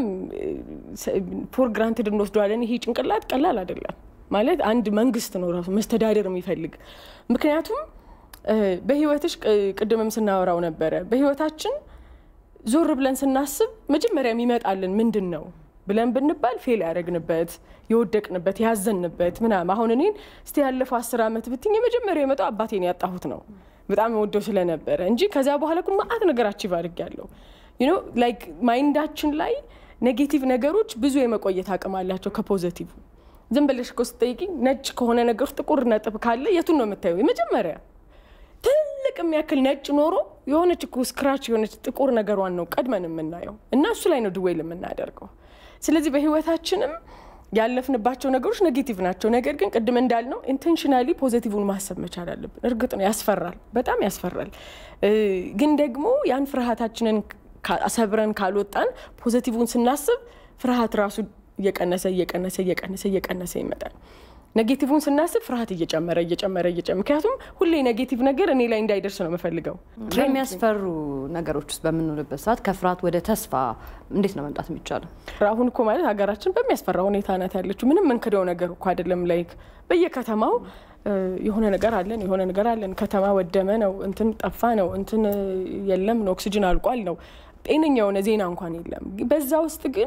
ፎር ግራንትድ እንወስደዋለን። ይሄ ጭንቅላት ቀላል አይደለም ማለት አንድ መንግስት ነው ራሱ መስተዳደር የሚፈልግ ምክንያቱም እ፣ በህይወትሽ ቅ- ቅድምም ስናወራው ነበረ በህይወታችን ዞር ብለን ስናስብ መጀመሪያ የሚመጣልን ምንድን ነው ብለን ብንባል ፌል ያደረግንበት የወደቅንበት ያዘንበት ምናምን አሁን እኔን እስቲ ያለፈው አስር ዓመት ብትኝ የመጀመሪያ የመጣው አባቴን ያጣሁት ነው በጣም ወደው ስለነበረ እንጂ ከዚያ በኋላ ግን ማአት ነገር አቺቭ አድርጌያለሁ ዩኖ ላይክ ማይንዳችን ላይ ኔጌቲቭ ነገሮች ብዙ የመቆየት አቅም አላቸው ከፖዘቲቭ። ዝም ብለሽ እኮ ስትጠይቂኝ ነጭ ከሆነ ነገር ውስጥ ጥቁር ነጥብ ካለ የቱን ነው የምታየው? የመጀመሪያ ትልቅ የሚያክል ነጭ ኖሮ የሆነች እኮ ስክራች የሆነች ጥቁር ነገሯን ነው ቀድመን የምናየው እና እሱ ላይ ነው ድዌል የምናደርገው። ስለዚህ በህይወታችንም ያለፍንባቸው ነገሮች ኔጌቲቭ ናቸው። ነገር ግን ቅድም እንዳልነው ኢንቴንሽናሊ ፖዘቲቭን ማሰብ መቻል አለብን። እርግጥ ነው ያስፈራል፣ በጣም ያስፈራል። ግን ደግሞ ያን ፍርሃታችንን ሰብረን ካልወጣን ፖዘቲቭን ስናስብ ፍርሃት ራሱ እየቀነሰ እየቀነሰ እየቀነሰ እየቀነሰ ይመጣል። ኔጌቲቭን ስናስብ ፍርሃት እየጨመረ እየጨመረ እየጨመረ ምክንያቱም ሁሌ ኔጌቲቭ ነገር እኔ ላይ እንዳይደርስ ነው የምፈልገው። የሚያስፈሩ ነገሮች ውስጥ በምንውልበት ሰዓት ከፍርሃት ወደ ተስፋ እንዴት ነው መምጣት የሚቻለው? አሁን እኮ ማለት ሀገራችን በሚያስፈራ ሁኔታ ናት ያለችው። ምንም ምንክደው ነገር እኮ አይደለም። ላይክ በየከተማው የሆነ ነገር አለን የሆነ ነገር አለን። ከተማ ወደመ ነው እንትን ጠፋ ነው እንትን የለም ነው ኦክሲጅን አልቋል ነው ጤነኛ የሆነ ዜና እንኳን የለም። በዛ ውስጥ ግን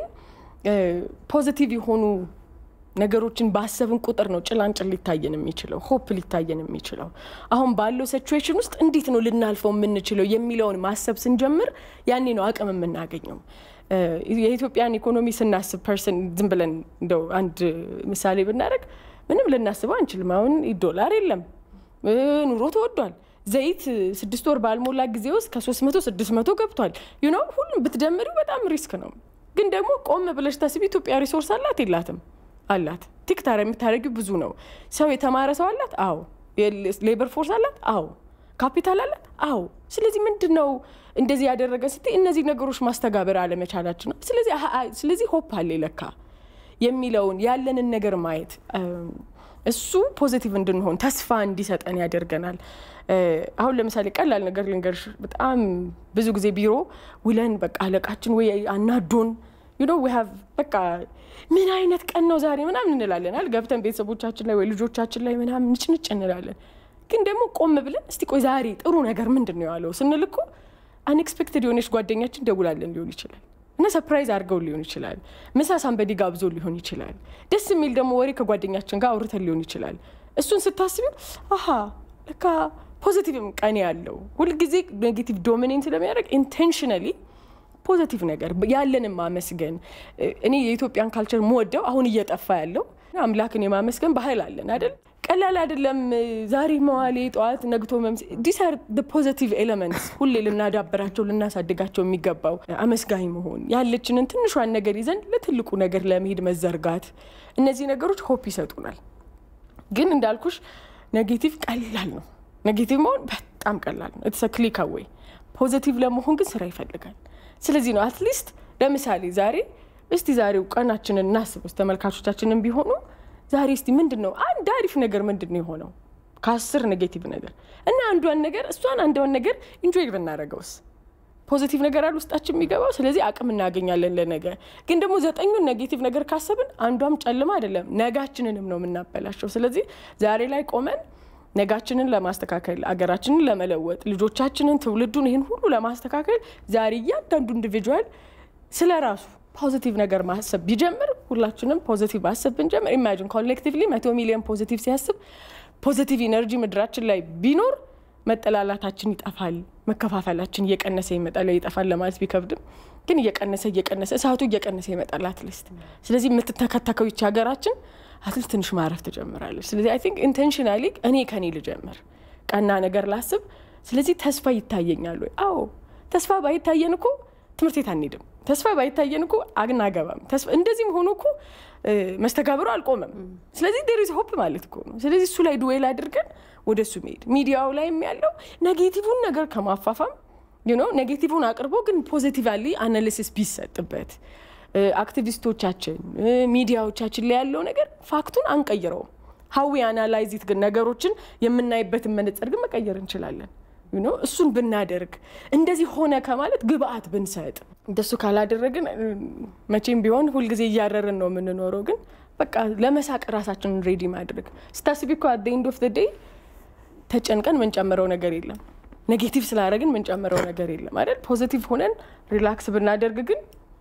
ፖዚቲቭ የሆኑ ነገሮችን ባሰብን ቁጥር ነው ጭላንጭል ሊታየን የሚችለው ሆፕ ሊታየን የሚችለው። አሁን ባለው ሲቹዌሽን ውስጥ እንዴት ነው ልናልፈው የምንችለው የሚለውን ማሰብ ስንጀምር ያኔ ነው አቅም የምናገኘው። የኢትዮጵያን ኢኮኖሚ ስናስብ ፐርሰን ዝም ብለን እንደው አንድ ምሳሌ ብናደርግ ምንም ልናስበው አንችልም። አሁን ዶላር የለም፣ ኑሮ ተወዷል። ዘይት ስድስት ወር ባልሞላ ጊዜ ውስጥ ከሶስት መቶ ስድስት መቶ ገብቷል። ዩኖ ሁሉም ብትደምሪው በጣም ሪስክ ነው። ግን ደግሞ ቆም ብለሽ ታስቢ ኢትዮጵያ ሪሶርስ አላት የላትም? አላት። ቲክታር የምታደርጊው ብዙ ነው። ሰው የተማረ ሰው አላት? አዎ። ሌበር ፎርስ አላት? አዎ። ካፒታል አላት? አዎ። ስለዚህ ምንድን ነው እንደዚህ ያደረገ ስትይ እነዚህ ነገሮች ማስተጋበር አለመቻላችን ነው። ስለዚህ ሆፕ አለ ለካ የሚለውን ያለንን ነገር ማየት እሱ ፖዚቲቭ እንድንሆን ተስፋ እንዲሰጠን ያደርገናል። አሁን ለምሳሌ ቀላል ነገር ልንገርሽ። በጣም ብዙ ጊዜ ቢሮ ውለን በቃ አለቃችን ወይ አናዶን ዩ ኖ ዊ ሃቭ በቃ ምን አይነት ቀን ነው ዛሬ ምናምን እንላለን አይደል? ገብተን ቤተሰቦቻችን ላይ ወይ ልጆቻችን ላይ ምናምን ንጭንጭ እንላለን። ግን ደግሞ ቆም ብለን እስቲ ቆይ ዛሬ ጥሩ ነገር ምንድን ነው ያለው ስንል እኮ አንኤክስፔክትድ የሆነች ጓደኛችን ደውላለን ሊሆን ይችላል እና ሰፕራይዝ አድርገው ሊሆን ይችላል። ምሳ ሳንበዲ ጋብዞ ሊሆን ይችላል። ደስ የሚል ደግሞ ወሬ ከጓደኛችን ጋር አውርተን ሊሆን ይችላል። እሱን ስታስቢው አሀ ለካ ፖዚቲቭም ቀን ያለው ሁልጊዜ ኔጌቲቭ ዶሚኔንት ለሚያደርግ ኢንቴንሽናሊ ፖዘቲቭ ነገር ያለንን ማመስገን። እኔ የኢትዮጵያን ካልቸር መወደው አሁን እየጠፋ ያለው አምላክን የማመስገን ባህል አለን አይደል? ቀላል አይደለም። ዛሬ መዋሌ ጠዋት ነግቶ መምስ ዲስ አር ፖዘቲቭ ኤሌመንትስ ሁሌ ልናዳበራቸው ልናሳድጋቸው የሚገባው አመስጋኝ መሆን፣ ያለችንን ትንሿን ነገር ይዘን ለትልቁ ነገር ለመሄድ መዘርጋት፣ እነዚህ ነገሮች ሆፕ ይሰጡናል። ግን እንዳልኩሽ ኔጌቲቭ ቀላል ነው። ኔጌቲቭ መሆን በጣም ቀላል ነው። ኢትስ ክሊክ አዌይ። ፖዘቲቭ ለመሆን ግን ስራ ይፈልጋል። ስለዚህ ነው አትሊስት ለምሳሌ ዛሬ እስቲ ዛሬው ቀናችንን እናስብ ውስጥ ተመልካቾቻችንን ቢሆኑ ዛሬ እስቲ ምንድን ነው አንድ አሪፍ ነገር ምንድን ነው የሆነው ከአስር ኔጌቲቭ ነገር እና አንዷን ነገር እሷን አንዷን ነገር ኢንጆይ ብናደርገውስ ፖዚቲቭ ነገር አለ ውስጣችን የሚገባው ስለዚህ አቅም እናገኛለን ለነገ ግን ደግሞ ዘጠኙን ኔጌቲቭ ነገር ካሰብን አንዷም ጨልማ አይደለም ነጋችንንም ነው የምናበላሸው ስለዚህ ዛሬ ላይ ቆመን ነጋችንን ለማስተካከል አገራችንን ለመለወጥ ልጆቻችንን ትውልዱን ይህን ሁሉ ለማስተካከል ዛሬ እያንዳንዱ ኢንዲቪጁዋል ስለ ራሱ ፖዚቲቭ ነገር ማሰብ ቢጀምር ሁላችንም ፖዚቲቭ ማሰብ ብንጀምር ኢማጂን ኮሌክቲቭሊ መቶ ሚሊዮን ፖዚቲቭ ሲያስብ ፖዚቲቭ ኢነርጂ ምድራችን ላይ ቢኖር መጠላላታችን ይጠፋል፣ መከፋፈላችን እየቀነሰ ይመጣል። ይጠፋል ለማለት ቢከብድም ግን እየቀነሰ እየቀነሰ እሳቱ እየቀነሰ ይመጣል አትሊስት። ስለዚህ የምትተከተከው ይቺ ሀገራችን አትሊስት ትንሽ ማረፍ ትጀምራለች። ስለዚህ አይ ቲንክ ኢንቴንሽናሊ እኔ ከኔ ልጀምር፣ ቀና ነገር ላስብ። ስለዚህ ተስፋ ይታየኛል ወይ? አዎ ተስፋ ባይታየን እኮ ትምህርት ቤት አንሄድም። ተስፋ ባይታየን እኮ አናገባም። እንደዚህም ሆኖ እኮ መስተጋብሩ አልቆመም። ስለዚህ ዴሪዝ ሆፕ ማለት እኮ ነው። ስለዚህ እሱ ላይ ዱዌል አድርገን ወደ እሱ መሄድ ሚዲያው ላይም ያለው ኔጌቲቭን ነገር ከማፋፋም ዩኖ ኔጌቲቭን አቅርቦ ግን ፖዚቲቫሊ አናሊሲስ ቢሰጥበት አክቲቪስቶቻችን ሚዲያዎቻችን ላይ ያለው ነገር ፋክቱን አንቀይረውም። ሀዊ አናላይዚት ግን ነገሮችን የምናይበትን መነጽር ግን መቀየር እንችላለን። ዩኖ እሱን ብናደርግ እንደዚህ ሆነ ከማለት ግብአት ብንሰጥ እንደሱ ካላደረግን መቼም ቢሆን ሁልጊዜ እያረርን ነው የምንኖረው። ግን በቃ ለመሳቅ ራሳችንን ሬዲ ማድረግ ስታስቢ እኮ አት ኤንድ ኦፍ ዴይ ተጨንቀን ምንጨምረው ነገር የለም። ኔጌቲቭ ስላደረግን ምንጨምረው ነገር የለም አይደል? ፖዚቲቭ ሆነን ሪላክስ ብናደርግ ግን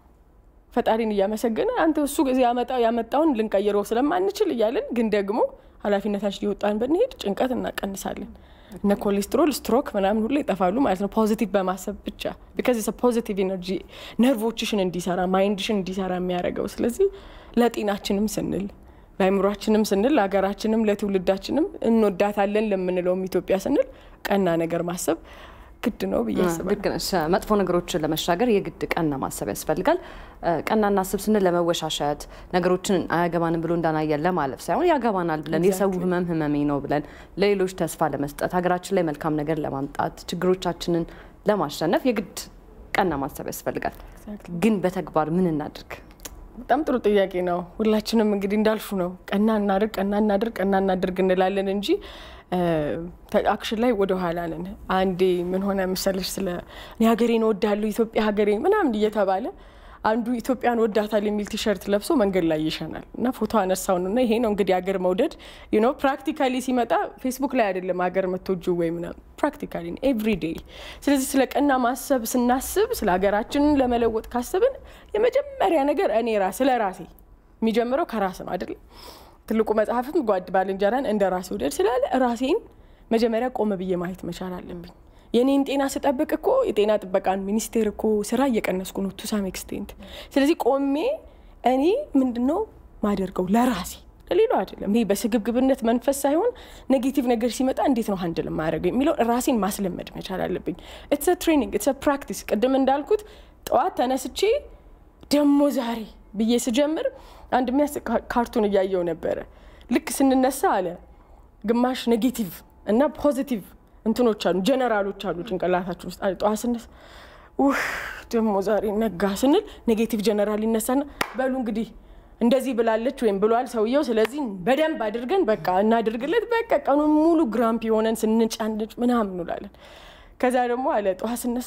ፈጣሪን እያመሰገነ አንተ እሱ ያመጣውን ልንቀይረው ስለማንችል እያለን ግን ደግሞ ኃላፊነታችን እየወጣን ብንሄድ ጭንቀት እናቀንሳለን። እነ ኮሌስትሮል፣ ስትሮክ ምናምን ሁሉ ይጠፋሉ ማለት ነው። ፖዚቲቭ በማሰብ ብቻ ቢካዝ ፖዚቲቭ ኤነርጂ ነርቮችሽን እንዲሰራ ማይንድሽን እንዲሰራ የሚያደርገው ስለዚህ ለጤናችንም ስንል ለአይምሯችንም ስንል ለሀገራችንም ለትውልዳችንም እንወዳታለን ለምንለውም ኢትዮጵያ ስንል ቀና ነገር ማሰብ ግድ ነው ብዬ አስባለሁ። ልክ ነሽ። መጥፎ ነገሮችን ለመሻገር የግድ ቀና ማሰብ ያስፈልጋል። ቀና እናስብ ስንል ለመወሻሸት ነገሮችን አያገባንም ብሎ እንዳናየን ለማለፍ ሳይሆን ያገባናል ብለን የሰው ህመም ህመሜ ነው ብለን ለሌሎች ተስፋ ለመስጠት ሀገራችን ላይ መልካም ነገር ለማምጣት ችግሮቻችንን ለማሸነፍ የግድ ቀና ማሰብ ያስፈልጋል። ግን በተግባር ምን እናድርግ? በጣም ጥሩ ጥያቄ ነው። ሁላችንም እንግዲህ እንዳልሹ ነው ቀና እናድርግ፣ ቀና እናድርግ፣ ቀና እናድርግ እንላለን እንጂ አክሽን ላይ ወደ ኋላ ነን። አንዴ ምን ሆነ መሰለሽ ስለ እኔ ሀገሬን እወዳለሁ ኢትዮጵያ ሀገሬን ምናምን እየተባለ አንዱ ኢትዮጵያን ወዳታል የሚል ቲሸርት ለብሶ መንገድ ላይ ይሸናል እና ፎቶ አነሳውን እና ይሄ ነው እንግዲህ ሀገር መውደድ ዩኖ ፕራክቲካሊ ሲመጣ ፌስቡክ ላይ አይደለም ሀገር መቶጁ ወይ ምናምን ፕራክቲካሊ ኤቭሪ ዴይ። ስለዚህ ስለ ቀና ማሰብ ስናስብ ስለ ሀገራችንን ለመለወጥ ካሰብን የመጀመሪያ ነገር እኔ ራስ ስለ ራሴ የሚጀምረው ከራስ ነው አይደለም። ትልቁ መጽሐፍም ጓድ ባልንጀራን እንደ ራስ ውደድ ስላለ ራሴን መጀመሪያ ቆመ ብዬ ማየት መቻል አለብኝ። የኔን ጤና ስጠብቅ እኮ የጤና ጥበቃን ሚኒስቴር እኮ ስራ እየቀነስኩ ነው ቱ ሳም ኤክስቴንት። ስለዚህ ቆሜ እኔ ምንድነው ማደርገው ለራሴ ለሌላው አይደለም። ይሄ በስግብግብነት መንፈስ ሳይሆን ኔጌቲቭ ነገር ሲመጣ እንዴት ነው ሀንድል ማድረገው የሚለው ራሴን ማስለመድ መቻል አለብኝ። ኢትስ ትሬኒንግ ኢትስ ፕራክቲስ። ቅድም እንዳልኩት ጠዋት ተነስቼ ደሞ ዛሬ ብዬ ስጀምር አንድ የሚያስቅ ካርቱን እያየው ነበረ። ልክ ስንነሳ አለ ግማሽ ኔጌቲቭ እና ፖዚቲቭ እንትኖች አሉ ጀነራሎች አሉ ጭንቅላታችን ውስጥ አለ። ጠዋት ስነሳ ውህ ደግሞ ዛሬ ነጋ ስንል ኔጌቲቭ ጀነራል ይነሳና በሉ እንግዲህ እንደዚህ ብላለች ወይም ብሏል ሰውየው፣ ስለዚህ በደንብ አድርገን በቃ እናድርግለት። በቃ ቀኑን ሙሉ ግራምፕ የሆነን ስንጫንጭ ምናምን እንውላለን። ከዛ ደግሞ አለ ጠዋት ስነሳ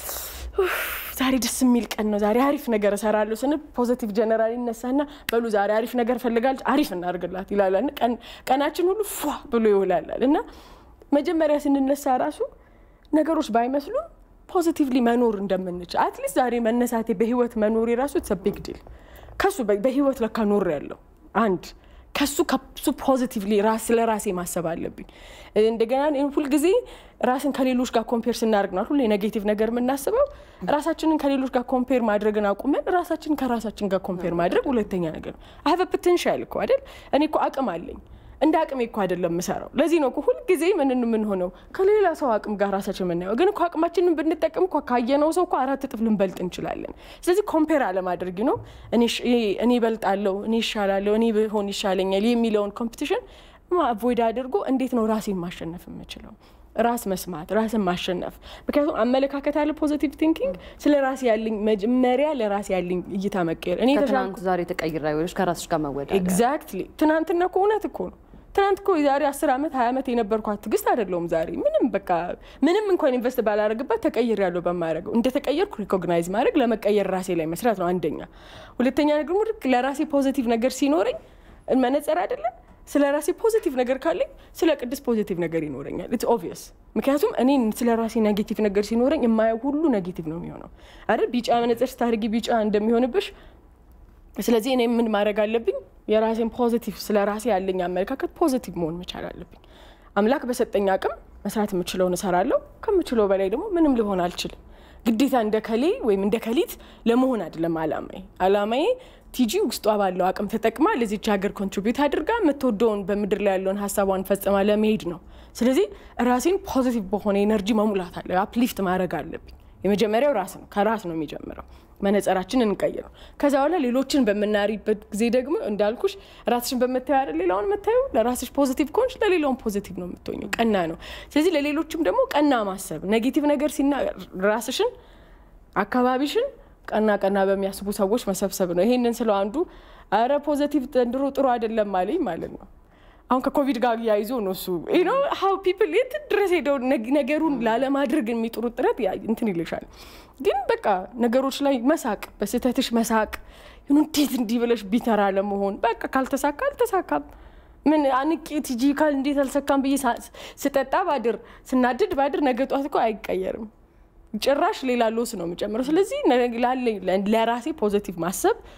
ዛሬ ደስ የሚል ቀን ነው፣ ዛሬ አሪፍ ነገር እሰራለሁ ስንል ፖዘቲቭ ጀነራል ይነሳና በሉ ዛሬ አሪፍ ነገር ፈልጋለች፣ አሪፍ እናድርግላት ይላላል። ቀናችን ሁሉ ፏ ብሎ ይውላላል እና መጀመሪያ ስንነሳ ራሱ ነገሮች ባይመስሉም ፖዚቲቭሊ መኖር እንደምንችል አትሊስት ዛሬ መነሳቴ በህይወት መኖር የራሱ ቢግ ዲል ከሱ በህይወት ለካ ኖር ያለው አንድ ከሱ ከሱ ፖዚቲቭሊ ስለ ራሴ ማሰብ አለብኝ። እንደገና ሁልጊዜ ራስን ከሌሎች ጋር ኮምፔር ስናደርግ ነው ሁሌ ኔጌቲቭ ነገር የምናስበው። ራሳችንን ከሌሎች ጋር ኮምፔር ማድረግን አቁመን ራሳችንን ከራሳችን ጋር ኮምፔር ማድረግ ሁለተኛ ነገር ነው። አይ ሀቭ ፖቴንሻል እኮ አይደል? እኔ እኮ አቅም አለኝ እንደ አቅሜ እኮ አይደለም የምሰራው። ለዚህ ነው እኮ ሁልጊዜ ምን የምንሆነው ከሌላ ሰው አቅም ጋር ራሳችን የምናየው። ግን እኮ አቅማችንን ብንጠቀም እኮ ካየነው ሰው እኮ አራት እጥፍ ልንበልጥ እንችላለን። ስለዚህ ኮምፔር አለማድረግ ነው። እኔ እበልጣለሁ፣ እኔ ይሻላለሁ፣ እኔ ብሆን ይሻለኛል የሚለውን ኮምፒቲሽን አቮይድ አድርጎ እንዴት ነው ራሴን ማሸነፍ የምችለው? ራስ መስማት፣ ራስን ማሸነፍ። ምክንያቱም አመለካከት አለ ፖዚቲቭ ቲንኪንግ ስለ ራሴ ያለኝ መጀመሪያ ለራሴ ያለኝ እይታ መቀየር እኔ ከትናንት ዛሬ ተቀይራ ሌሎች ከራስሽ ጋር መወዳደር ኤግዛክትሊ ትናንትና እኮ እውነት እኮ ነው ትናንት እኮ የዛሬ አስር ዓመት ሀያ ዓመት የነበርኳት ትዕግስት አይደለሁም ዛሬ። ምንም በቃ ምንም እንኳን ኢንቨስት ባላደርግበት ተቀይር ያለው በማድረገው እንደ ተቀየርኩ ሪኮግናይዝ ማድረግ ለመቀየር ራሴ ላይ መስራት ነው አንደኛ። ሁለተኛ ደግሞ ልክ ለራሴ ፖዚቲቭ ነገር ሲኖረኝ መነጸር አይደለም ስለ ራሴ ፖዚቲቭ ነገር ካለኝ ስለ ቅድስት ፖዚቲቭ ነገር ይኖረኛል። ኢትስ ኦብቪየስ። ምክንያቱም እኔ ስለ ራሴ ኔጌቲቭ ነገር ሲኖረኝ የማየው ሁሉ ኔጌቲቭ ነው የሚሆነው አይደል? ቢጫ መነጽር ስታደርጊ ቢጫ እንደሚሆንብሽ ስለዚህ እኔ ምን ማድረግ አለብኝ? የራሴን ፖዚቲቭ ስለ ራሴ ያለኝ አመለካከት ፖዚቲቭ መሆን መቻል አለብኝ። አምላክ በሰጠኝ አቅም መስራት የምችለውን እሰራለሁ። ከምችለው በላይ ደግሞ ምንም ሊሆን አልችልም። ግዴታ እንደ ከሌ ወይም እንደ ከሊት ለመሆን አይደለም አላማዬ። አላማዬ ቲጂ ውስጧ ባለው አቅም ተጠቅማ ለዚች ሀገር ኮንትሪቢዩት አድርጋ የምትወደውን በምድር ላይ ያለውን ሀሳቧን ፈጽማ ለመሄድ ነው። ስለዚህ ራሴን ፖዚቲቭ በሆነ ኤነርጂ መሙላት አለ አፕሊፍት ማድረግ አለብኝ። የመጀመሪያው ራስ ነው። ከራስ ነው የሚጀምረው። መነጸራችን እንቀይረው። ከዛ በኋላ ሌሎችን በምናሪበት ጊዜ ደግሞ እንዳልኩሽ ራስሽን በምታየው አይደል ሌላውን የምታየው። ለራስሽ ፖዚቲቭ ከሆንሽ ለሌላውን ፖዚቲቭ ነው የምትሆኘው። ቀና ነው። ስለዚህ ለሌሎችም ደግሞ ቀና ማሰብ፣ ኔጌቲቭ ነገር ሲና ራስሽን አካባቢሽን ቀና ቀና በሚያስቡ ሰዎች መሰብሰብ ነው። ይሄንን ስለው አንዱ አረ ፖዘቲቭ ዘንድሮ ጥሩ አይደለም አለኝ ማለት ነው። አሁን ከኮቪድ ጋር ያይዞ ነው እሱ ኖ ሀው ፒፕል የት ድረስ ሄደው ነገሩን ላለማድረግ የሚጥሩት ጥረት እንትን ይልሻል። ግን በቃ ነገሮች ላይ መሳቅ፣ በስህተትሽ መሳቅ፣ እንዴት እንዲህ ብለሽ ቢተራ ለመሆን በቃ ካልተሳካ አልተሳካም። ምን አንቄ ቲጂ ካል እንዴት አልሰካም ብዬ ስጠጣ ባድር ስናድድ ባድር ነገ ጧት እኮ አይቀየርም። ጭራሽ ሌላ ሎስ ነው የምጨምረው። ስለዚህ ለራሴ ፖዘቲቭ ማሰብ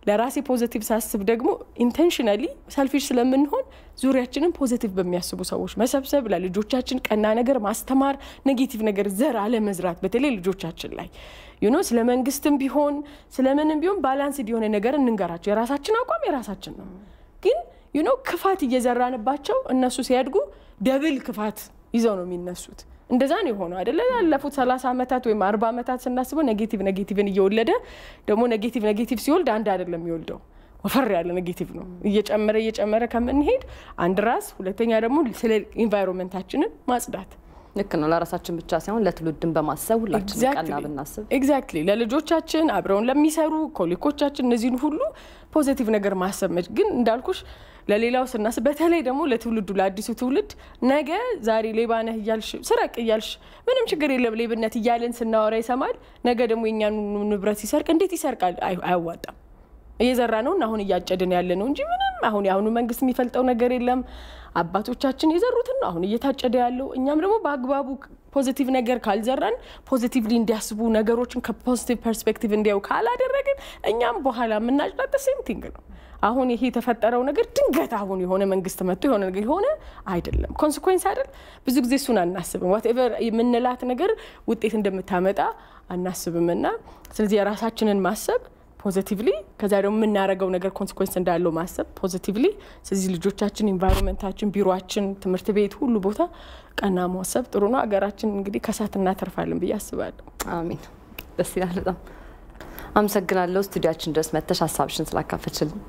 ለራሴ ፖዘቲቭ ሳስብ ደግሞ ኢንቴንሽናሊ ሰልፊሽ ስለምንሆን ዙሪያችንን ፖዘቲቭ በሚያስቡ ሰዎች መሰብሰብ፣ ለልጆቻችን ቀና ነገር ማስተማር፣ ኔጌቲቭ ነገር ዘር አለመዝራት፣ በተለይ ልጆቻችን ላይ ዩኖ ስለ መንግስትም ቢሆን ስለምንም ቢሆን ባላንስ የሆነ ነገር እንንገራቸው። የራሳችን አቋም የራሳችን ነው፣ ግን ዩኖ ክፋት እየዘራንባቸው እነሱ ሲያድጉ ደብል ክፋት ይዘው ነው የሚነሱት። እንደዛ ነው የሆነው አይደለ? ያለፉት ሰላሳ ዓመታት ወይም አርባ ዓመታት ስናስበው ኔጌቲቭ ኔጌቲቭን እየወለደ ደግሞ ኔጌቲቭ ኔጌቲቭ ሲወልድ አንድ አይደለም የሚወልደው ወፈር ያለ ኔጌቲቭ ነው። እየጨመረ እየጨመረ ከምንሄድ አንድ ራስ፣ ሁለተኛ ደግሞ ስለ ኢንቫይሮንመንታችንን ማጽዳት ልክ ነው። ለራሳችን ብቻ ሳይሆን ለትውልድን በማሰብ ሁላችን ቀና ብናስብ ኤግዛክትሊ ለልጆቻችን አብረውን ለሚሰሩ ኮሊኮቻችን እነዚህን ሁሉ ፖዚቲቭ ነገር ማሰብ መች ግን እንዳልኩሽ ለሌላው ስናስብ በተለይ ደግሞ ለትውልዱ ለአዲሱ ትውልድ ነገ ዛሬ ሌባ ነህ እያልሽ ስረቅ እያልሽ ምንም ችግር የለም ሌብነት እያለን ስናወራ ይሰማል። ነገ ደግሞ የእኛን ንብረት ሲሰርቅ እንዴት ይሰርቃል? አያዋጣም። እየዘራ ነው እና አሁን እያጨድን ያለ ነው እንጂ ምንም አሁን የአሁኑ መንግስት የሚፈልጠው ነገር የለም። አባቶቻችን የዘሩትን ነው አሁን እየታጨደ ያለው። እኛም ደግሞ በአግባቡ ፖዚቲቭ ነገር ካልዘራን ፖዚቲቭሊ እንዲያስቡ ነገሮችን ከፖዚቲቭ ፐርስፔክቲቭ እንዲያው ካላደረግን እኛም በኋላ የምናጭዳት ሴም ቲንግ ነው። አሁን ይሄ የተፈጠረው ነገር ድንገት አሁን የሆነ መንግስት መጥቶ የሆነ ነገር የሆነ አይደለም፣ ኮንስኮንስ አይደል። ብዙ ጊዜ እሱን አናስብም። ዋትኤቨር የምንላት ነገር ውጤት እንደምታመጣ አናስብም። እና ስለዚህ የራሳችንን ማሰብ ፖዚቲቭሊ ከዛ ደግሞ የምናደርገው ነገር ኮንስኮንስ እንዳለው ማሰብ ፖዚቲቭሊ። ስለዚህ ልጆቻችን፣ ኢንቫይሮንመንታችን፣ ቢሮችን፣ ትምህርት ቤት፣ ሁሉ ቦታ ቀና ማሰብ ጥሩ ነው። ሀገራችን እንግዲህ ከሳት እናተርፋለን ብዬ አስባለሁ። አሚን። ደስ ይላል በጣም አመሰግናለሁ። ስቱዲያችን ድረስ መተሽ ሀሳብሽን ስላካፈችልን።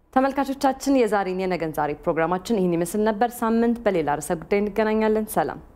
ተመልካቾቻችን የዛሬን የነገን ዛሬ ፕሮግራማችን ይህን ይመስል ነበር። ሳምንት በሌላ ርዕሰ ጉዳይ እንገናኛለን። ሰላም